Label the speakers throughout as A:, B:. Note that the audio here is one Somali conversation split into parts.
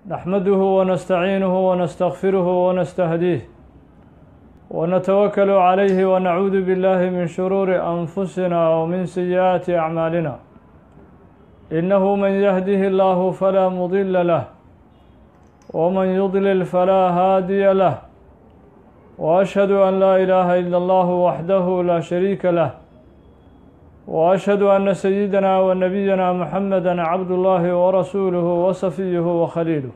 A: نحمده ونستعينه ونستغفره ونستهديه ونتوكل عليه ونعوذ بالله من شرور أنفسنا ومن سيئات أعمالنا إنه من يهده الله فلا مضل له ومن يضلل فلا هادي له وأشهد أن لا إله إلا الله وحده لا شريك له وأشهد أن سيدنا ونبينا محمدا عبد الله ورسوله وصفيه وخليله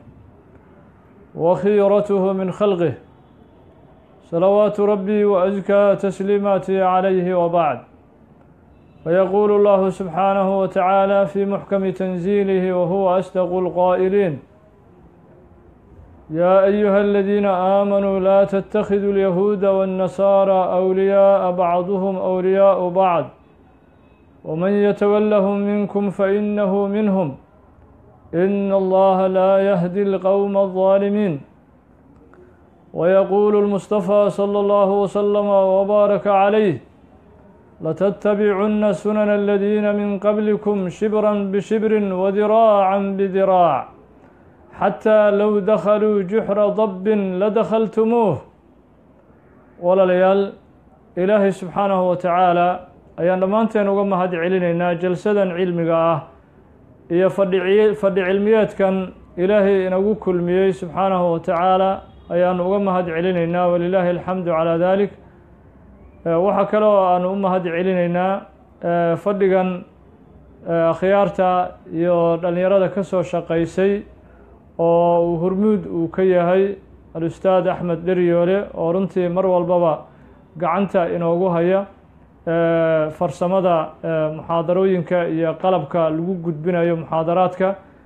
A: وخيرته من خلقه صلوات ربي وأزكى تسليماتي عليه وبعد فيقول الله سبحانه وتعالى في محكم تنزيله وهو أصدق القائلين يا أيها الذين آمنوا لا تتخذوا اليهود والنصارى أولياء بعضهم أولياء بعض ومن يتولهم منكم فإنه منهم إن الله لا يهدي القوم الظالمين ويقول المصطفى صلى الله وسلم وبارك عليه لتتبعن سنن الذين من قبلكم شبرا بشبر وذراعا بذراع حتى لو دخلوا جحر ضب لدخلتموه walalayaal ilaahay subxaanahu wa tacaala ayaan dhammaanteen uga mahad celinaynaa jalsadan cilmiga ah iyo fadhi fadhi cilmiyeedkan ilaahay inagu kulmiyey subxaanahu wa tacaala ayaanu uga mahad celinaynaa walilaahi alxamdu calaa dalik waxaa kale oo aanu u mahad celinaynaa fadhigan akhyaarta iyo dhallinyarada ka soo shaqaysay oo uu hormuud uu ka yahay al-ustaad axmed dheryoole oo runtii mar walbaba gacanta inoogu haya farsamada muxaadarooyinka iyo qalabka lagu gudbinayo muxaadaraadka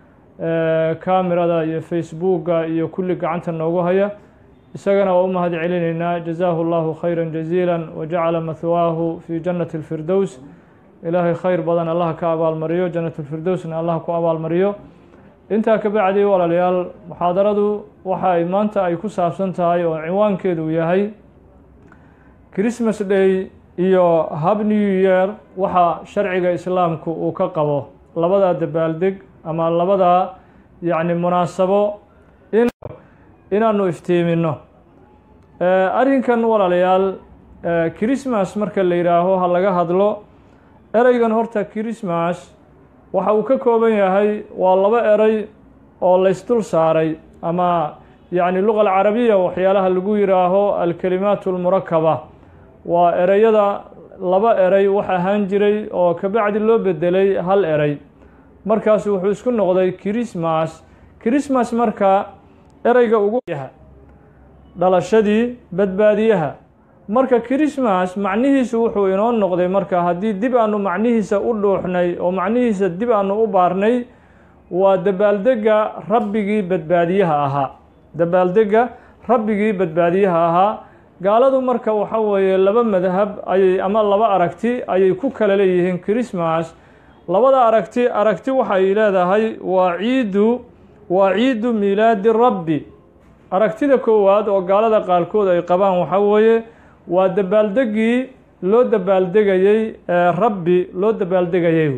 A: kamirada iyo facebooka iyo kulli gacanta noogu haya isagana waa u mahad celinaynaa jazaahu llahu khayra jaziila wajacala mahwaahu fi jannati اlfirdows ilaahay khayr badan allah ka abaalmariyo jannat lfirdowsna allah ku abaalmariyo intaa ka bacdi walaalayaal muxaadaradu waxa ay maanta ay ku saabsan tahay oo cinwaankeedu yahay christmas day iyo hab new year waxa sharciga islaamku uu ka qabo labadaa dabaaldeg ama labadaa yacni munaasabo in inaanu iftiimino arrinkan walaalayaal christmas marka la yidhaaho ha laga hadlo ereygan horta christmas waxa uu ka kooban yahay waa laba eray oo laysdul saaray ama yacni luqa alcarabiya waxyaalaha lagu yidhaaho alkalimaat almurakaba waa ereyada laba erey wax ahaan jiray oo kabacdi loo bedelay hal erey markaas wuxuu isku noqday christmas christmas marka ereyga ugu yaha dhalashadii badbaadiyaha marka christmas macnihiisu wuxuu inoo noqday marka haddii dib aanu macnihiisa u dhuuxnay oo macnihiisa dib aanu u baarnay waa dabaaldega rabbigii badbaadiyaha ahaa dabaaldega rabbigii badbaadiyaha ahaa gaaladu marka waxa weeye laba madhab ayay ama laba aragti ayay ku kala leeyihiin christmas labada aragti aragti waxay leedahay waa ciidu waa ciidu miilaadi rabbi aragtida koowaad oo gaalada qaarkood ay qabaan waxa weeye waa dabaaldegii loo dabaaldegayey rabbi loo dabaaldegayay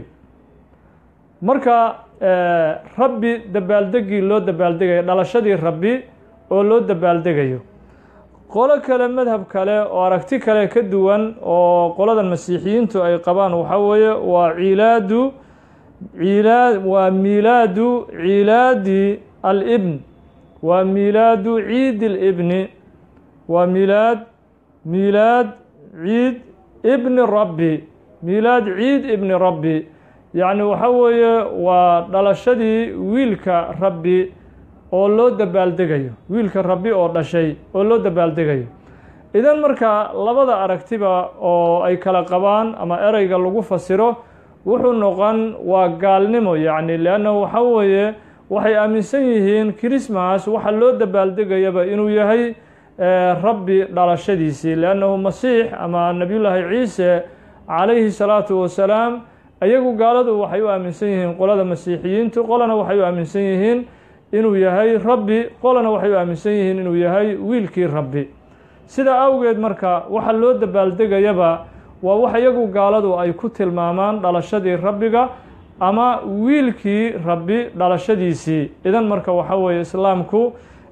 A: marka rabbi dabaaldegii loo dabaaldegaya dhalashadii rabbi oo loo dabaaldegayo qolo kale madhab kale oo aragti kale ka duwan oo qolada masiixiyiintu ay qabaan waxaa weeye waa ciilaadu ciilaa waa miilaadu ciilaadi alibn waa miilaadu ciidi libni waa miilaad miilaad ciid ibni rabbi miilaad ciid ibni rabbi yacni waxa weeye waa dhalashadii wiilka rabbi oo loo dabaaldegayo wiilka rabbi oo dhashay oo loo dabaaldegayo idan marka labada aragtiba oo ay kala qabaan ama ereyga lagu fasiro wuxuu noqon waa gaalnimo yacni leanna waxa weeye waxay aaminsan yihiin christmas waxa loo dabaaldegayaba inuu yahay rabbi dhalashadiisii leannahu masiix ama nebiyullaahi ciise calayhi salaatu wasalaam ayagu gaaladu waxay u aaminsan yihiin qolada masiixiyiintu qolana waxay u aaminsan yihiin inuu yahay rabbi qolana waxay u aaminsan yihiin inuu yahay wiilkii rabbi sidaa awgeed marka waxa loo dabaaldegayaba waa wax iyagu gaaladu ay ku tilmaamaan dhalashadii rabbiga ama wiilkii rabbi dhalashadiisii idan marka waxa weeye islaamku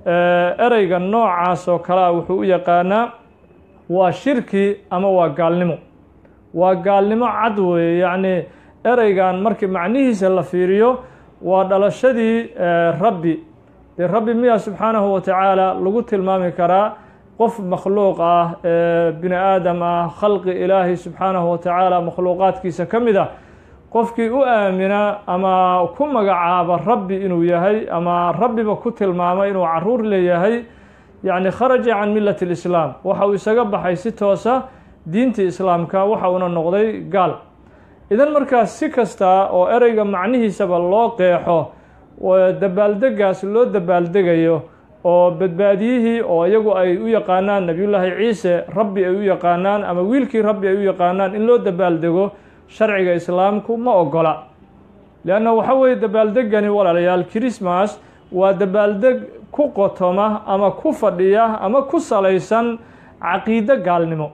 A: ereyga noocaas oo kale a wuxuu u yaqaanaa waa shirki ama waa gaalnimo waa gaalnimo cad weeye yacni ereygan markii macnihiisa la fiiriyo waa dhalashadii rabbi dee rabbi miyaa subxaanahu wa tacaala lagu tilmaami karaa qof makhluuq ah bini aadam ah khalqi ilaahi subxaanahu wa tacaala makhluuqaadkiisa ka mid ah qofkii u aamina ama ku magacaaba rabbi inuu yahay ama rabbiba ku tilmaama inuu caruur leeyahay yacni kharaja can millati lislaam waxa uu isaga baxay si toosa diintii islaamka waxa uuna noqday gaal idan markaas si kasta oo ereyga macnihiisaba loo qeexo dabaaldegaas loo dabaaldegayo oo badbaadiyihii oo iyagu ay u yaqaanaan nebiyullaahi ciise rabbi ay u yaqaanaan ama wiilkii rabbi ay u yaqaanaan in loo dabaaldego sharciga islaamku ma ogola leanna waxa weeye dabaaldegani walaalayaal christmas waa dabaaldeg ku qotoma ama ku fadhiya ama ku salaysan caqiido gaalnimo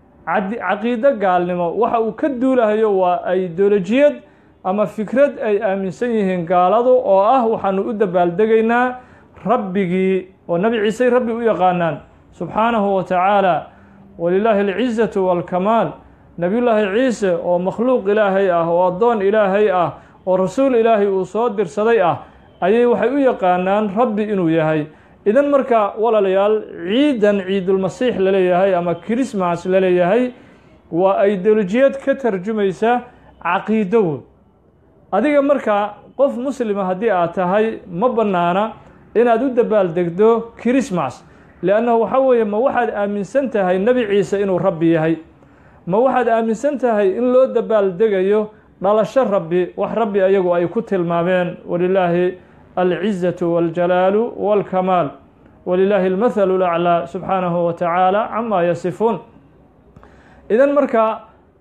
A: caqiido gaalnimo waxa uu ka duulahayo waa ideolojiyad ama fikrad ay aaminsan yihiin gaaladu oo ah waxaanu u dabaaldegaynaa rabbigii oo nebi ciisey rabbi u yaqaanaan subxaanahu wa tacaala walilaahi alcizatu waalkamaal nebiyullaahi ciise oo makhluuq ilaahay ah oo addoon ilaahay ah oo rasuul ilaahay uu soo dirsaday ah ayay waxay u yaqaanaan rabbi inuu yahay idan marka walaalayaal ciidan ciidulmasiix laleeyahay ama christmas laleeyahay waa ideolojiyad ka tarjumaysa caqiidowood adiga marka qof muslima haddii aad tahay ma bannaana inaad u dabaaldegdo christmas leannahu waxa weeye ma waxaad aaminsan tahay nebi ciise inuu rabbi yahay ma waxaad aaminsan tahay in loo dabaaldegayo dhalasho rabbi wax rabbi ayagu ay ku tilmaameen walilaahi alcizatu waljalaalu walkamaal walilaahi almathalu laclaa subxaanahu wa tacaala camaa yasifuun idan marka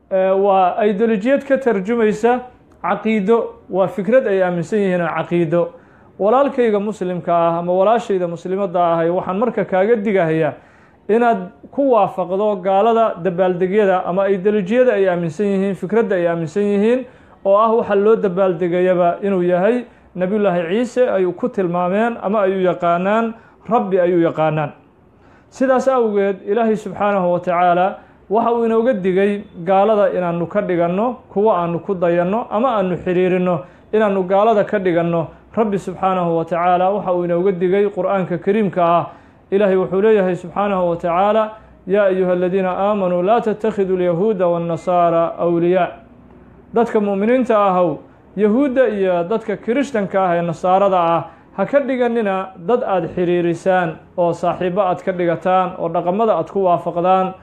A: waa ideolojiyad ka tarjumaysa caqiido waa fikrad ay aaminsan yihiin oo caqiido walaalkayga muslimka ah ama walaashayda muslimadda ahay waxaan marka kaaga digahayaa inaad ku waafaqdo gaalada dabaaldegyada ama ideolojiyada ay aaminsan yihiin fikradda ay aaminsan yihiin oo ah waxa loo dabaaldegayaba inuu yahay nebiyullaahi ciise ay ku tilmaameen ama ay u yaqaanaan rabbi ay u yaqaanaan sidaas awgeed ilaahay subxaanahu wa tacaala waxa uu inooga digay gaalada inaanu ka dhiganno kuwo aanu ku dayanno ama aanu xiriirinno inaanu gaalada ka dhiganno rabbi subxaanahu wa tacaala waxa uu inooga digay qur-aanka kariimka ah ilaahay wuxuu leeyahay subxaanahu wa tacaala yaa ayuha aladiina aamanuu laa tattakhiduu alyahuuda waannasaara awliyaa dadka mu'miniinta ahow yahuudda iyo dadka kirishtanka ah ee nasaarada ah ha ka dhiganina dad aada xiriirisaan oo saaxiibo aad ka dhigataan oo dhaqamada aad ku waafaqdaan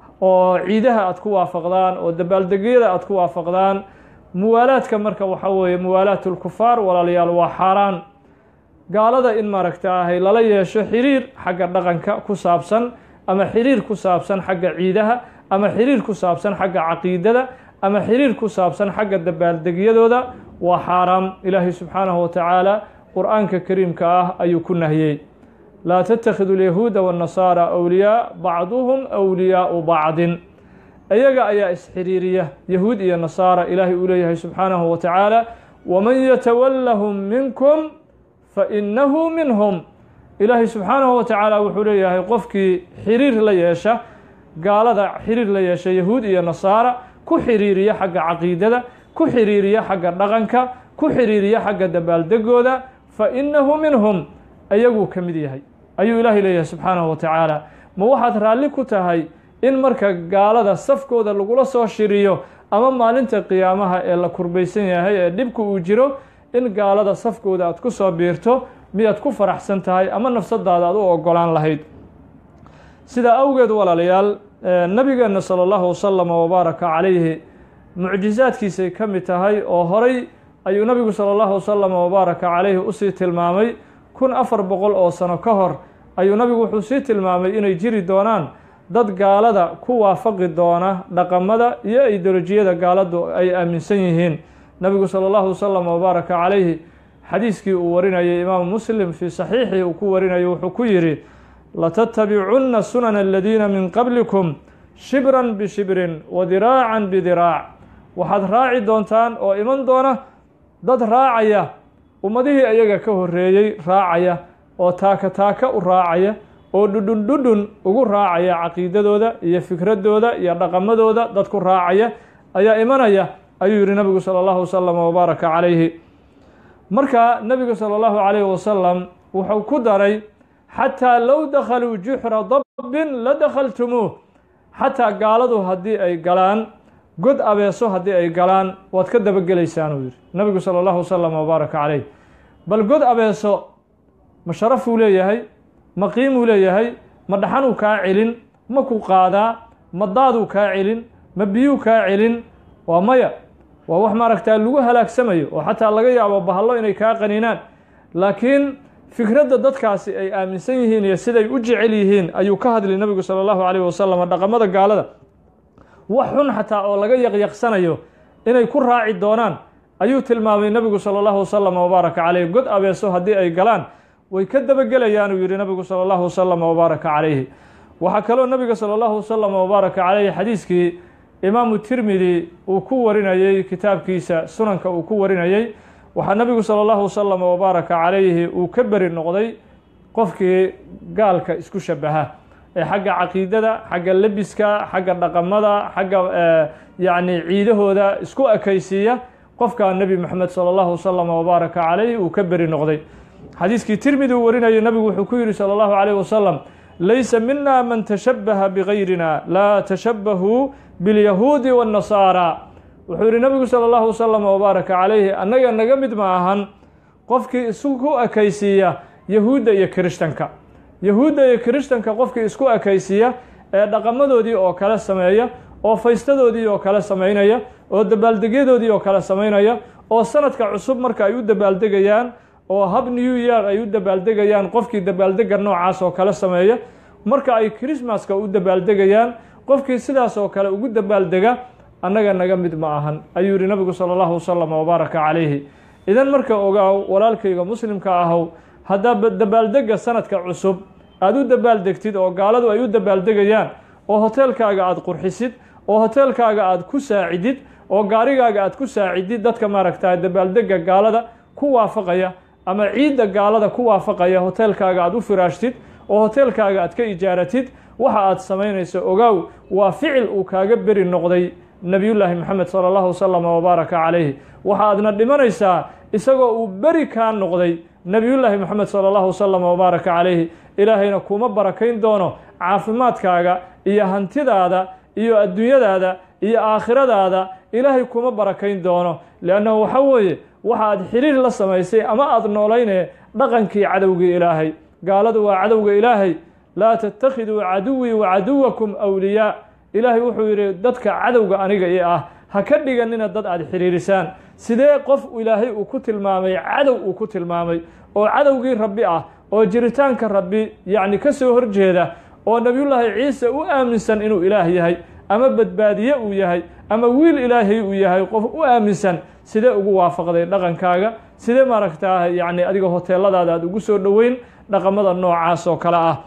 A: oo ciidaha aad ku waafaqdaan oo dabaaldegyada aad ku waafaqdaan muwaalaadka marka waxa weeye muwaalaatulkufaar walaalayaal waa xaaraan gaalada in maaragta ahay lala yeesho xiriir xagga dhaqanka ku saabsan ama xiriir ku saabsan xagga ciidaha ama xiriir ku saabsan xagga caqiidada ama xiriir ku saabsan xagga dabaaldegyadooda waa xaaraam ilaahay subxaanahu wa tacaala qur-aanka kariimka ah ayuu ku nahiyey laa tatakhidu alyahuuda waannasaara awliyaa bacduhum awliyaau bacdin iyaga ayaa isxiriiriya yahuud iyo nasaara ilaahay uu leeyahay subxaanahu wa tacaala waman yatawallahum minkum fainahu minhum ilaahay subxaanahu wa tacaala wuxuu leeyahay qofkii xiriir la yeesha gaalada xiriir la yeesha yahuud iyo nasaara ku xiriiriya xagga caqiidada ku xiriiriya xagga dhaqanka ku xiriiriya xagga dabaaldegooda fa innahu minhum ayaguu ka mid yahay ayuu ilaahay leeyahay subxaanahu wa tacaala ma waxaad raalli ku tahay in marka gaalada safkooda lagula soo shiriyo ama maalinta qiyaamaha ee la kurbaysan yahay ee dhibku uu jiro in gaalada safkooda aad ku soo biirto miyaad ku faraxsan tahay ama nafsadaada aad u ogolaan lahayd sidaa awgeed walaalayaal nabigeenna sala allahu wasalama wabaaraka calayhi mucjisaadkiisay ka mid tahay oo horay ayuu nabigu sala allahu wasalama wabaaraka calayhi usii tilmaamay kun afar boqol oo sano ka hor ayuu nabigu wuxuu sii tilmaamay inay jiri doonaan dad gaalada ku waafaqi doona dhaqamada iyo ideolojiyada gaaladu ay aaminsan yihiin nabigu sala allahu wasalam wabaaraka calayhi xadiiskii uu warinayay imaamu muslim fii saxiixii uu ku warinayo wuxuu ku yidhi latattabicunna sunana aladiina min qablikum shibran bishibrin wa diraacan bidiraac waxaad raaci doontaan oo iman doona dad raacaya ummadihii ayaga ka horreeyey raacaya oo taaka taaka u raacaya oo dhudhun dhudhun ugu raacaya caqiidadooda iyo fikradooda iyo dhaqamadooda dad ku raacaya ayaa imanaya ayuu yihi nabigu salى اllahu wasalam wabaaraka calayhi marka nebigu salى اllahu calayhi wasalam wuxuu ku daray xataa low dakhaluu juxra dabbin la dakhaltumuuh xataa gaaladu haddii ay galaan god abeeso haddii ay galaan waad ka dabagelaysaan uu yihi nabigu salى اllahu wasalam wabaaraka calayh bal god abeeso ma sharafuu leeyahay ma qiimuu leeyahay ma dhaxanuu kaa celin ma ku qaadaa ma daaduu kaa celin ma biyuu kaa celin waa maya waa wax maaragtaa lagu halaagsamayo oo xataa laga yaabo bahallo inay kaa qaninaan laakiin fikradda dadkaasi ay aaminsan yihiin iyo siday u jecel yihiin ayuu ka hadli nabigu sala allahu calayh wasalam dhaqamada gaalada wax xun xataa oo laga yaqyaqsanayo inay ku raaci doonaan ayuu tilmaamay nabigu sala allahu wasalam wabaaraka caleyh god abeeso haddii ay galaan way ka dabagelayaan uu yihi nabigu sala allahu wasalam wabaaraka calayhi waxaa kaloo nabiga sala allahu wasalam wabaaraka caleyhi xadiiskii imaamu tirmidi uu ku warinayey kitaabkiisa sunanka uu ku warinayey waxaa nabigu sala allahu wasalam wabaaraka calayhi uu ka beri noqday qofkii gaalka isku shabaha ee xagga caqiidada xagga lebiska xagga dhaqamada xagga yacni ciidahooda isku ekaysiiya qofkaa nebi moxamed sala allahu wasalam wabaaraka calayhi uu ka beri noqday xadiiskii tirmidi uu warinayay nabigu wuxuu ku yihi salى اllahu عalيه wasalam laysa mina man tashabaha bgayrina laa tashabahuu biاlyahuudi wالnasaara wuxuu yihi nabigu salى اllahu wasalam wabaaraka calayhi annaga naga mid ma ahan qofkii isku ekaysiiya yahuudda iyo kirishtanka yahuudda iyo kirishtanka qofkii isku ekaysiiya ee dhaqamadoodii oo kale sameeya oo faystadoodii oo kale samaynaya oo dabaaldegyadoodii oo kale samaynaya oo sanadka cusub marka ay u dabaaldegayaan oo hab new year ay u dabaaldegayaan qofkii dabaaldega noocaas oo kale sameeya marka ay christmaska u dabaaldegayaan qofkii sidaas oo kale ugu dabaaldega annaga naga mid ma ahan ayuu yihi nabigu sala allahu wasalam wabaaraka calayhi idan marka ogaaw walaalkayga muslimka ahow haddaa dabaaldega sanadka cusub aada u dabaaldegtid oo gaaladu ay u dabaaldegayaan oo hoteelkaaga aada qurxisid oo hoteelkaaga aada ku saacidid oo gaarigaaga aada ku saacidid dadka maaragta dabaaldega gaalada ku waafaqaya ama ciidda gaalada ku waafaqaya hoteelkaaga aada u firaashtid oo hoteelkaaga aad ka ijaaratid waxa aad samaynayso ogaaw waa ficil uu kaaga beri noqday nebiyullaahi moxamed sala allahu wasalam wabaaraka calayhi waxa aadna dhimanaysaa isagoo uu beri kaa noqday nebiyullaahi moxamed sala allahu wasalam wabaaraka calayhi ilaahayna kuma barakayn doono caafimaadkaaga iyo hantidaada iyo adduunyadaada iyo aakhiradaada ilaahay kuma barakayn doono liannahu waxa weeye waxa aad xiriir la samaysay ama aada noolayne dhaqankii cadowgii ilaahay gaaladu waa cadowga ilaahay laa tattakhiduu caduwii wa caduwakum awliyaa ilaahay wuxuu yidhi dadka cadowga aniga i ah ha ka dhiganina dad aada xiriirisaan sidee qof ilaahay uu ku tilmaamay cadow uu ku tilmaamay oo cadowgii rabbi ah oo jiritaanka rabbi yacni ka soo horjeeda oo nebiyullaahi ciise u aaminsan inuu ilaah yahay ama badbaadiye uu yahay ama wiil ilaahay uu yahay qof u aaminsan sidee ugu waafaqday dhaqankaaga sidee maaragtaa yacni adiga hoteeladaada aada ugu soo dhoweyn dhaqamada noocaas oo kale ah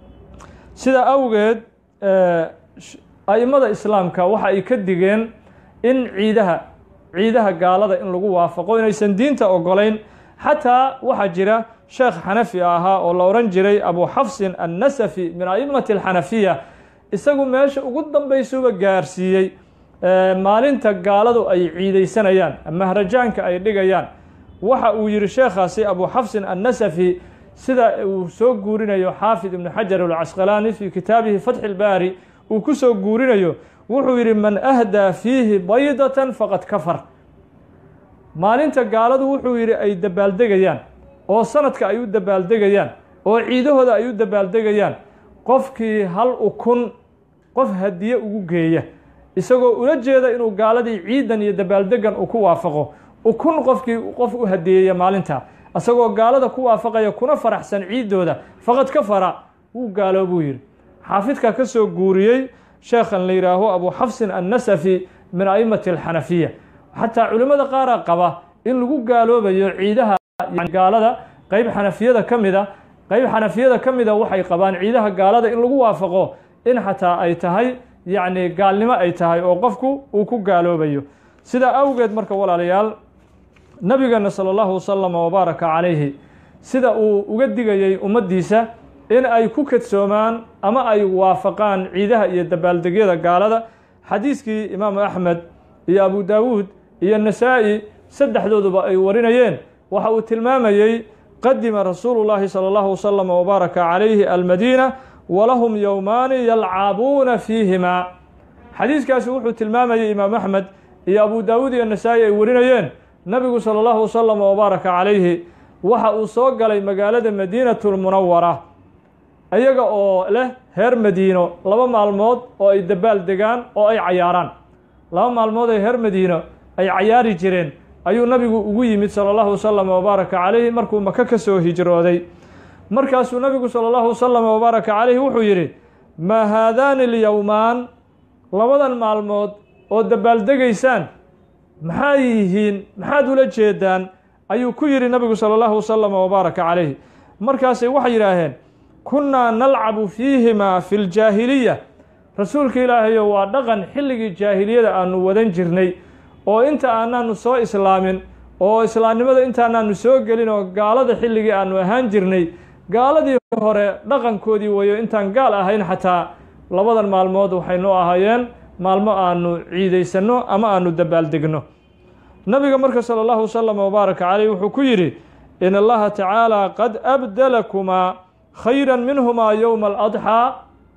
A: sidaa awgeed a'immada islaamka waxa ay ka digeen in ciidaha ciidaha gaalada in lagu waafaqo inaysan diinta ogolayn xataa waxaa jira sheekh xanafi ahaa oo la odhan jiray abu xafsin annasafi min a'immati alxanafiya isagu meesha ugu dambaysuba gaarsiiyey maalinta gaaladu ay ciidaysanayaan mahrajaanka ay dhigayaan waxa uu yihi sheekhaasi abu xafsin annasafi sida uu soo guurinayo xaafid ibnu xajar alcasqalaani fii kitaabihi fatxi ilbaari uu ku soo guurinayo wuxuu yidhi man ahdaa fiihi baydatan faqad kafar maalinta gaaladu wuxuu yidhi ay dabaaldegayaan oo sanadka ay u dabaaldegayaan oo ciidahooda ay u dabaaldegayaan qofkii hal ukun qof hadiye ugu geeya isagoo ula jeeda inuu gaaladii ciidan iyo dabaaldegan uu ku waafaqo ukun qofkii qof u hadiyeeya maalinta isagoo gaalada ku waafaqaya kuna faraxsan ciiddooda faqad ka fara wuu gaalo buu yidhi xaafidka ka soo guuriyey sheekhan la yidhaaho abu xafsin annasafi min a'immati alxanafiya xataa culimmada qaara qaba in lagu gaaloobayo ciidaha gaalada qeyb xanafiyada ka mida qeyb xanafiyada ka mida waxay qabaan ciidaha gaalada in lagu waafaqo in xataa ay tahay yacni gaalnimo ay tahay oo qofku uu ku gaaloobayo sidaa awgeed marka walaalayaal nabigeena sala allahu wasalama wabaaraka calayhi sida uu uga digayey ummaddiisa in ay ku kadsoomaan ama ay waafaqaan ciidaha iyo dabaaldegyada gaalada xadiiskii imaamu axmed iyo abu daawuud iyo nasaa-i saddexdooduba ay warinayeen waxa uu tilmaamayey qadima rasuulu llaahi sala allahu wasalam wabaaraka calayhi almadiina walahum yowmaani yalcabuuna fiihimaa xadiiskaasi wuxuu tilmaamayey imaam axmed iyo abu daawuud iyo nasaa-i ay warinayeen nabigu sala allahu wasalam wabaaraka calayhi waxa uu soo galay magaalada madiinatulmunawara iyaga oo leh reer madiino laba maalmood oo ay dabaal degaan oo ay cayaaraan laba maalmood ee reer madiino ay cayaari jireen ayuu nabigu ugu yimid sala allahu wasalam wabaaraka calayhi markuu maka ka soo hijrooday markaasuu nabigu sala allahu wasalam wabaaraka calayhi wuxuu yidhi maa haadaani alyowmaan labadan maalmood oo dabaaldegaysaan maxay yihiin maxaad ula jeedaan ayuu ku yidhi nabigu sala allahu wasalam wabaaraka calayhi markaasay waxay yidhaaheen kunnaa nalcabu fiihimaa fi ljaahiliya rasuulka ilaahayo waa dhaqan xilligii jaahiliyada aanu wadan jirnay oo inta aanaanu soo islaamin oo islaamnimada intaanaanu soo gelin oo gaalada xilligii aanu ahaan jirnay gaaladii hore dhaqankoodii weeyo intaan gaal ahayn xataa labadan maalmood waxaynu ahaayeen maalmo aanu ciidaysanno ama aanu dabaaldegno nabiga marka sala allahu wasalam wabaaraka caleyh wuxuu ku yidhi in allaha tacaala qad abdalakumaa khayra minhumaa yowma aladxaa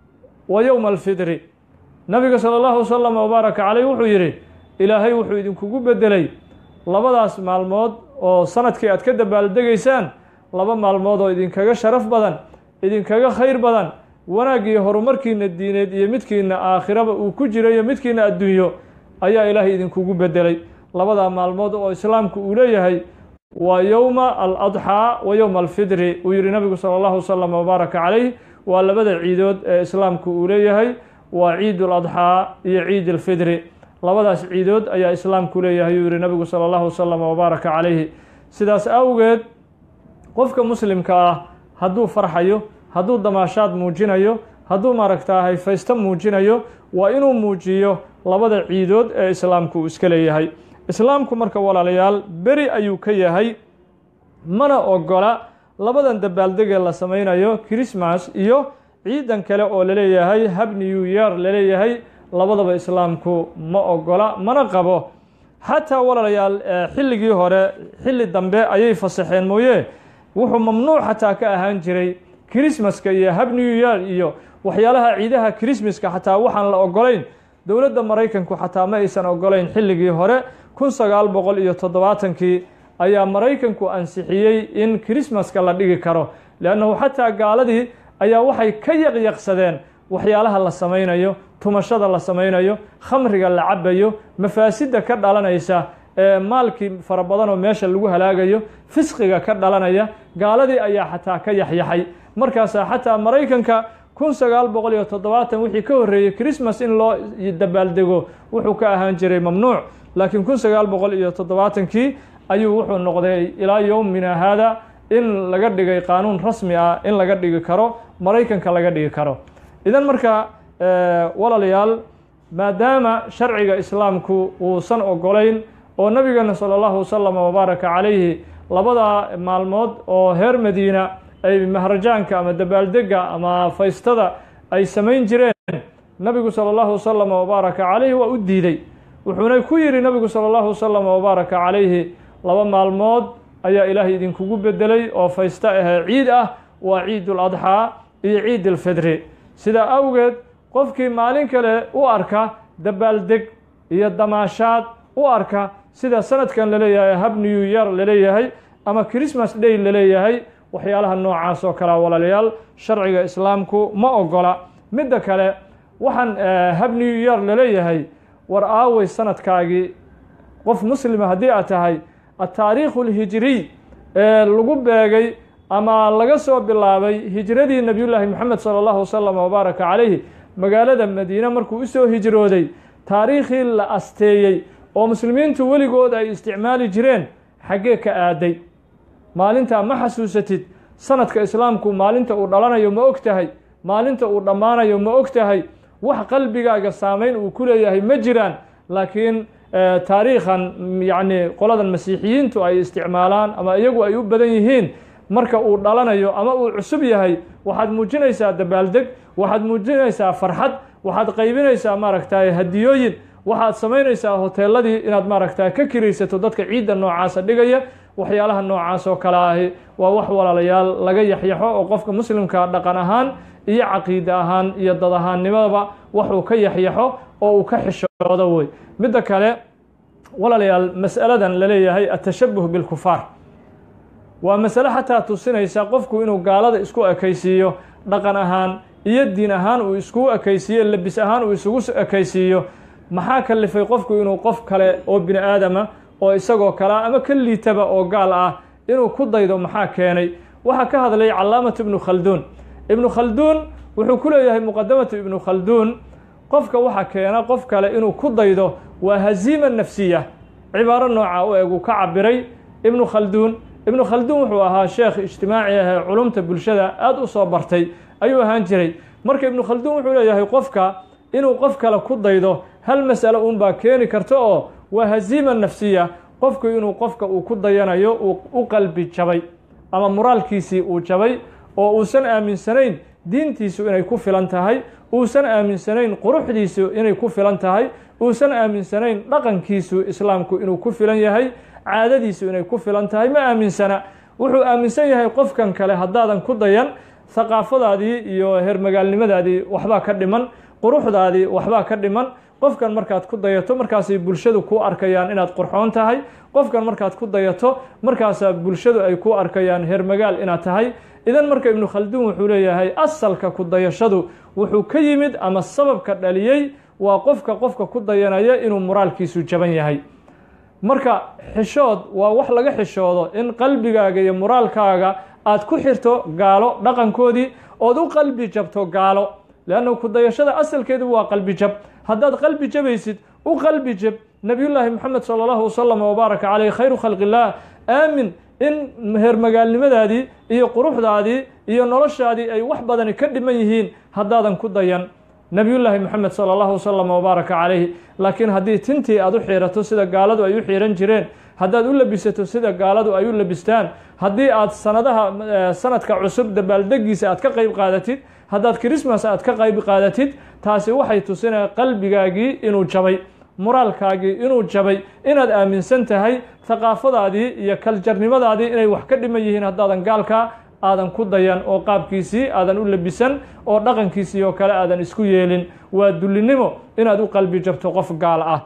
A: wa yowma alfidri nabiga sala allahu wasalam wabaaraka caleyh wuxuu yidhi ilaahay wuxuu idinkugu beddelay labadaas maalmood oo sanadkii aad ka dabaaldegaysaan laba maalmood oo idinkaga sharaf badan idinkaga khayr badan wanaaggiyo horumarkiina diineed iyo midkiina aakhiraba uu ku jirayo midkiina adduunyo ayaa ilaahay idinkugu beddelay labadaa maalmood oo islaamku uu leeyahay waa yowma aladxaa wa yowma alfidri uu yihi nabigu sala allahu wasalam wabaaraka calayh waa labada ciidood ee islaamku uu leeyahay waa ciid aladxaa iyo ciid alfidri labadaas ciidood ayaa islaamku leeyahay uu yihi nabigu sala allahu wasalam wabaaraka calayhi sidaas awgeed qofka muslimka ah hadduu farxayo hadduu damaashaad muujinayo hadduu maaragtaa hayfaysto muujinayo waa inuu muujiyo labada ciidood ee islaamku uu iska leeyahay islaamku marka walaalayaal beri ayuu ka yahay mana ogola labadan dabaaldegee la samaynayo christmas iyo ciidan kale oo laleeyahay hab new year laleeyahay labadaba islaamku ma ogola mana qabo xataa walaalayaal xilligii hore xilli dambe ayay fasaxeen mooye wuxuu mamnuuc xataa ka ahaan jiray christmaska iyo hab new year iyo waxyaalaha ciidaha christmaska xataa waxaan la ogolayn dowladda maraykanku xataa ma aysan ogolayn xilligii hore kun sagaal boqol iyo toddobaatankii ayaa maraykanku ansixiyey in christmaska la dhigi karo leannahu xataa gaaladii ayaa waxay ka yaqyaqsadeen waxyaalaha la samaynayo tumashada la samaynayo khamriga la cabayo mafaasidda ka dhalanaysa ee maalkii fara badan oo meesha lagu halaagayo fisqiga ka dhalanaya gaaladii ayaa xataa ka yaxyaxay markaasaa xataa maraykanka kun sagaal boqol iyo toddobaatan wixii ka horreeyey christmas in loo dabaaldego wuxuu ka ahaan jiray mamnuuc laakiin kun sagaal boqol iyo toddobaatankii ayuu wuxuu noqday ilaa yowmina haada in laga dhigay qaanuun rasmi ah in laga dhigi karo maraykanka laga dhigi karo idan marka walaalayaal maadaama sharciga islaamku uusan ogolayn oo nabigeena sala allahu wasalam wabaaraka calayhi labada maalmood oo reer madiina ay mahrajaanka ama dabaaldega ama faystada ay samayn jireen nabigu sala allahu wasalam wabaaraka calayhi waa u diiday wuxuuna ku yidhi nabigu sala allahu wasalam wabaaraka calayhi laba maalmood ayaa ilaahay idinkugu bedelay oo faysto ahee ciid ah waa ciid uladxaa iyo ciid alfidri sidaa awgeed qofkii maalin kale u arka dabaaldeg iyo damaashaad u arka sida sanadkan laleeyahay hab new year laleeyahay ama christmas day laleeyahay waxyaalaha noocaas oo kalea walaalayaal sharciga islaamku ma ogola midda kale waxaan hab new year laleeyahay war aawey sanadkaagii qof muslima haddii aad tahay ataariikhu alhijiriy ee lagu beegay ama laga soo bilaabay hijradii nebiyullaahi moxamed sala allahu wasalam wabaaraka calayhi magaalada madiine markuu usoo hijrooday taariikhii la asteeyey oo muslimiintu weligood ay isticmaali jireen xaggee ka aaday maalintaa ma xasuusatid sanadka islaamku maalinta uu dhalanayo ma og tahay maalinta uu dhammaanayo ma og tahay wax qalbigaaga saameyn uu ku leeyahay ma jiraan laakiin taariikhan yacni qoladan masiixiyiintu ay isticmaalaan ama iyagu ay u badan yihiin marka uu dhalanayo ama uu cusub yahay waxaad muujinaysaa dabaaldeg waxaad muujinaysaa farxad waxaad qaybinaysaa maaragtay hadiyooyin waxaad samaynaysaa hoteeladii inaad maaragta ka kiraysato dadka ciidda noocaasa dhigaya waxyaalaha noocaas oo kale ahi waa wax walaalayaal laga yaxyaxo oo qofka muslimka dhaqan ahaan iyo caqiide ahaan iyo dad ahaannimadaba waxuu ka yaxyaxo oo uu ka xishoodo wey midda kale walaalayaal mas'aladan la leeyahay atashabuh bilkufaar waa masale xataa tusinaysa qofku inuu gaalada isku ekaysiiyo dhaqan ahaan iyo diin ahaan uu iskugu ekaysiiyo lebis ahaan uu isugu ekaysiiyo maxaa kalifay qofku inuu qof kale oo bini aadama oo isagoo kalea ama ka liitaba oo gaal ah inuu ku daydo maxaa keenay waxaa ka hadlay calaamatu ibnu khalduun ibnu khalduun wuxuu ku leeyahay muqadamatu ibnu khalduun qofka waxaa keena qof kale inuu ku daydo waa haziima nafsiya cibaaro nooca u eg uu ka cabiray ibnu khalduun ibnu khalduun wuxuu ahaa sheekh ijtimaaci ahee culumta bulshada aada u soo bartay ayuu ahaan jiray marka ibnu khalduun wuxuu leeyahay qofka inuu qof kale ku daydo hal mas'alo uunbaa keeni karta oo waa haziima nafsiya qofku inuu qofka uu ku dayanayo uu u qalbi jabay ama moraalkiisii uu jabay oo uusan aaminsanayn diintiisu inay ku filan tahay uusan aaminsanayn quruxdiisu inay ku filan tahay uusan aaminsanayn dhaqankiisu islaamku inuu ku filan yahay caadadiisu inay ku filan tahay ma aaminsana wuxuu aaminsan yahay qofkan kale haddaadan ku dayan haqaafadaadii iyo hermagaalnimadaadii waxbaa ka dhiman quruxdaadii waxbaa ka dhiman qofkan markaad ku dayato markaasay bulshadu ku arkayaan inaad qurxoon tahay qofkan markaad ku dayato markaasaa bulshadu ay ku arkayaan hermagaal inaad tahay idan marka ibnu khalduun wuxuu leeyahay asalka ku dayashadu wuxuu ka yimid ama sababka dhaliyey waa qofka qofka ku dayanaya inuu moraalkiisu jaban yahay marka xishood waa wax laga xishoodo in qalbigaaga iyo moraalkaaga aad ku xirto gaalo dhaqankoodii ood u qalbi jabto gaalo leanna ku dayashada asalkeedu waa qalbi jab haddaad qalbi jabaysid u qalbi jab nebiyullaahi moxamed sala allahu wasalam wabaaraka caleyh khayru khalqi illaah aamin in heermagaalnimadaadii iyo quruxdaadii iyo noloshaadii ay wax badani ka dhiman yihiin haddaadan ku dayan nebiyullaahi moxamed sala allahu wasalam wabaaraka calayhi laakiin haddii tintii aad u xiirato sida gaaladu ay u xiiran jireen haddaad u labisato sida gaaladu ay u labistaan haddii aad sanadaha sanadka cusub dabaaldegiisa aad ka qayb qaadatid haddaad christmas aad ka qayb qaadatid taasi waxay tusinaya qalbigaagii inuu jabay moraalkaagii inuu jabay inaad aaminsan tahay haqaafadaadii iyo kaljarnimadaadii inay wax ka dhiman yihiin haddaadan gaalka aadan ku dayan oo qaabkiisii aadan u labisan oo dhaqankiisii oo kale aadan isku yeelin waa dullinimo inaad u qalbi jabto qof gaal ah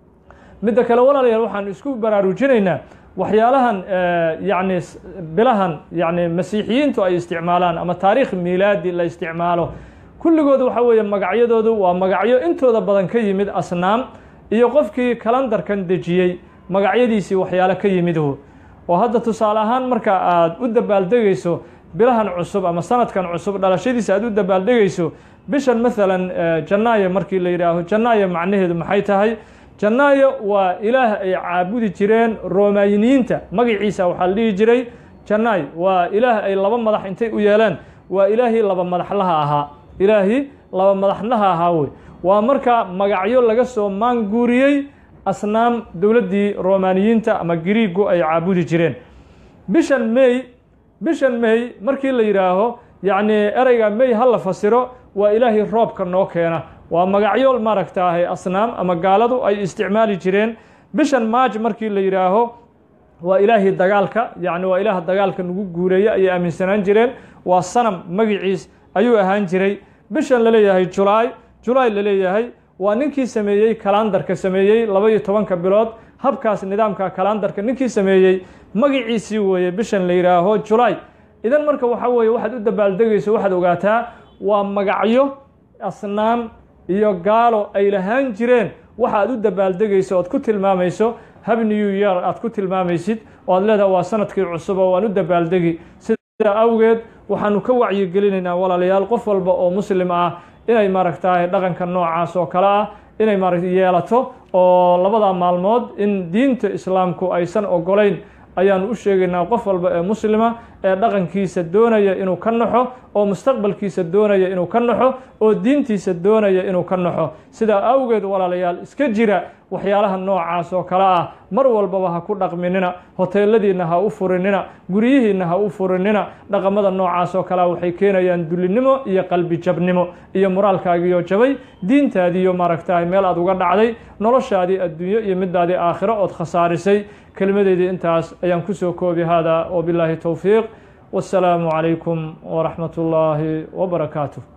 A: midda kale walaalayaal waxaan isku baraarujinaynaa waxyaalahan yacni bilahan yacni masiixiyiintu ay isticmaalaan ama taariikh miilaadi la isticmaalo kulligood waxa weeye magacyadoodu waa magacyo intooda badan ka yimid asnaam iyo qofkii kalandarkan dejiyey magacyadiisii waxyaale ka yimidhu oo hadda tusaale ahaan marka aad u dabaaldegayso bilahan cusub ama sanadkan cusub dhalashadiisa aad u dabaaldegayso bishan maalan jannaayo markii la yidhaaho jannaayo macnaheedu maxay tahay jannaayo waa ilaah ay caabudi jireen romayiniyiinta magaciisa waxaa la dhihi jiray jannaay waa ilaah ay laba madax intay u yeeleen waa ilaahii laba madaxlaha ahaa ilaahii laba madaxlaha ahaa wey waa marka magacyo laga soo maanguuriyey asnaam dowladdii romaniyiinta ama griigu ay caabudi jireen bishan may bishan may markii la yidhaaho yacni ereyga may ha la fasiro waa ilaahii roobka noo keena waa magacyo maaragtaahay asnaam ama gaaladu ay isticmaali jireen bishan maaj markii la yidhaaho waa ilaahii dagaalka yacni waa ilaah dagaalka nagu guureeye ayay aaminsanaan jireen waa sanam magiciis ayuu ahaan jiray bishan la leeyahay julaay julaay la leeyahay waa ninkii sameeyey kalandarka sameeyey laba iyo tobanka bilood habkaas nidaamka kalandarka ninkii sameeyey magiciisii weeye bishan la yidhaaho julaay idan marka waxa weeye waxaad u dabaaldegayso waxaad ogaataa waa magacyo asnaam iyo gaalo ay lahaan jireen waxa aad u dabaaldegayso oad ku tilmaamayso hab new year aad ku tilmaamaysid oo aad leedaha waa sanadkii cusub oo waan u dabaaldegi sidaa awgeed waxaanu ka wacyigelinaynaa walaalayaal qof walba oo muslim ah inay maaragtahay dhaqanka noocaas oo kale ah inay maaragta yeelato oo labada maalmood in diinta islaamku aysan ogolayn ayaanu u sheegaynaa qof walba ee muslima ee dhaqankiisa doonaya inuu ka naxo oo mustaqbalkiisa doonaya inuu ka naxo oo diintiisa doonaya inuu ka naxo sidaa awgeed walaalayaal iska jira waxyaalaha noocaas oo kale ah mar walbaba ha ku dhaqminina hoteeladiinna ha u furinina guryihiinna ha u furinina dhaqamada noocaas oo kalea waxay keenayaan dulinimo iyo qalbi jabnimo iyo moraalkaagiyo jabay diintaadiiyo maaragtahay meel aad uga dhacday noloshaadii adduunyo iyo midaadii aakhiro ood khasaarisay kelimadeydii intaas ayaan kusoo koobi hada wabilaahi towfiiq والسلام عليكم ورحمة الله وبركاته